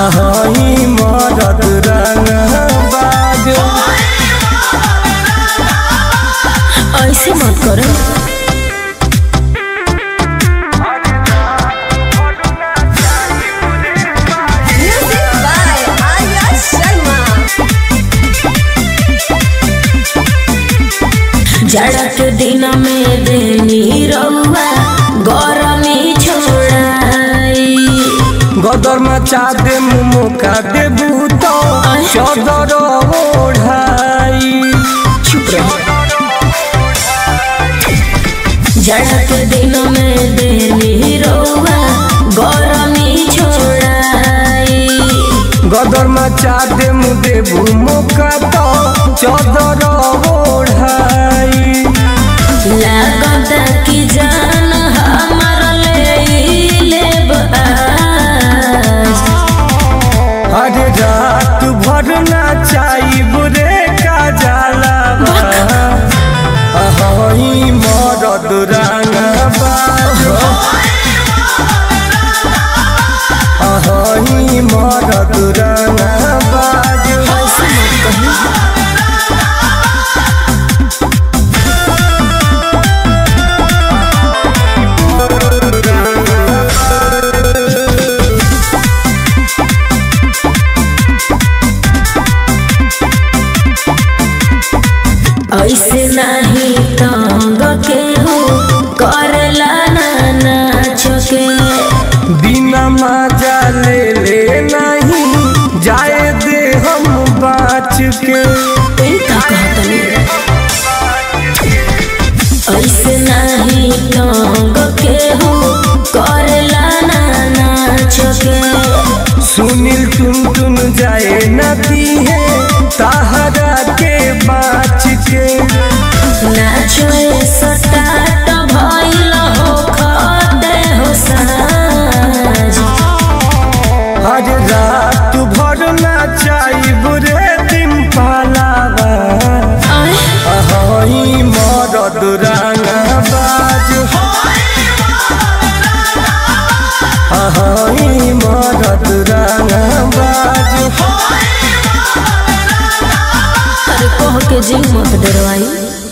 अहई मरद रंगबाज ऐसे मत करो Music by Arya Sharma. जाड़ा के दिन में देनी रउआ गरमी छोड़ाई गदर मचा दे मुका दे भूतो चदर ओढ़ाई चुप रहो जाड़ा के दिन में देनी रउआ गरमी छोड़ाई गदर मचा दे मुदे मुका तो चदर ओढ़ाई लागत की जान हमर ले लेब आज अरे रात भर नाचाई बुरे का जाला अहई मरद रंगबाज अहई मरद रंगबाज ऐसे मत कही ऐसे नहीं तंग के हो करला ना नाच के बिना मजा ले ले नहीं जाए दे हम बाच के ई का कहतनी ऐसे नहीं तंग के हो करला ना नाच के सुनील टुन टुन जाए नदी है ताहरा के बाच के नाचो सटाट भइल हो खते हो साज हर रात भर नाचाई बुरे दिन पालावा आय अहई मरद रंगबाज अहई मरद रंगबाज अरे कह के जी मत डरवाई